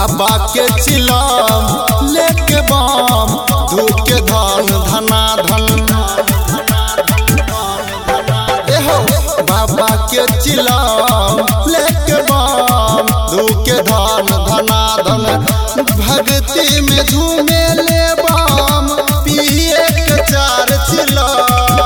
बाबा के चिलम लेके बम धूप के धन धना धन एहो बाबा के चिलम लेके बम धूप के धन धना धन भक्ति में झूमे ले बम पिए के चार चिलम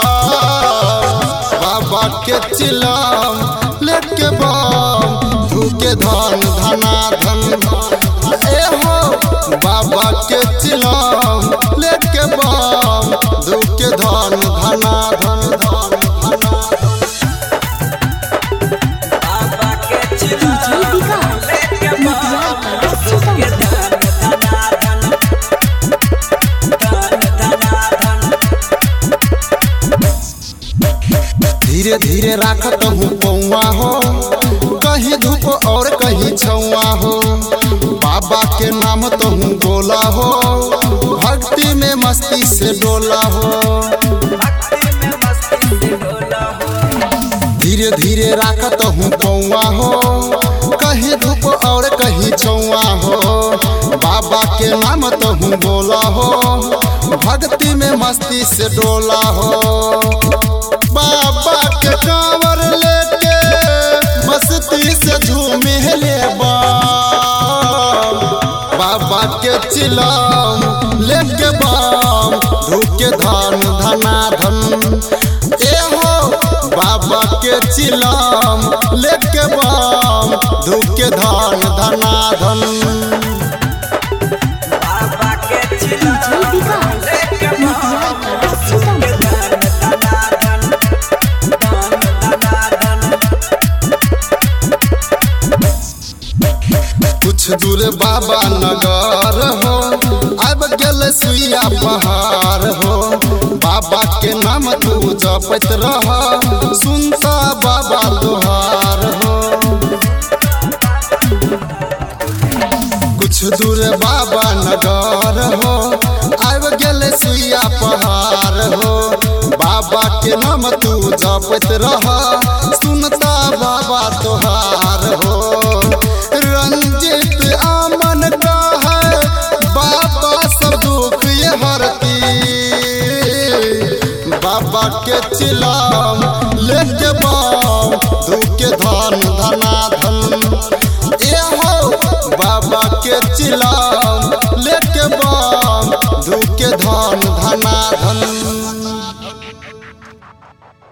बाबा के चिलम लेके बम धूके धन धना धन ए हो बाबा के चिलम लेके बम धूके धन धना धन धन धना बाबा के डीजे विकास मटियार सीतामढ़ी धीरे धीरे राखत हूँ पौआ हो कहीं धूप और कहीं छौआ हो बाबा के नाम तो हूँ बोला हो भक्ति में मस्ती से डोला हो भक्ति में मस्ती से डोला हो धीरे धीरे राखत हूँ पौआ हो कहीं धूप और कहीं छौआ हो बाबा के नाम तो हूँ बोला हो भक्ति में मस्ती से डोला हो बाबा के कांवर लेके मस्ती से झूमे ले बम बाबा के चिलम लेके बम धूप के धन धना धन ए हो बाबा के चिलम लेके बम धूप के धन धना धन बाबा के डीजे चिल्ला विकास मटियार सीतामढ़ी कुछ दूर बाबा नगर हो अब गेल सुइया पहाड़ हो बाबा के नाम तू जपत रह सुनता बाबा दोहार हो कुछ दूर बाबा नगर हो अब गेल सुइया पहाड़ हो बाबा के नाम तू जपत रह सुनता बाबा तोहार हो रंजित आमन का है बाबा सब दुख ये हरती बाबा के चिलाम लेके बम धूप के धन धना धन ए हो बाबा के चिलाम लेके बम धूप के धन धना धन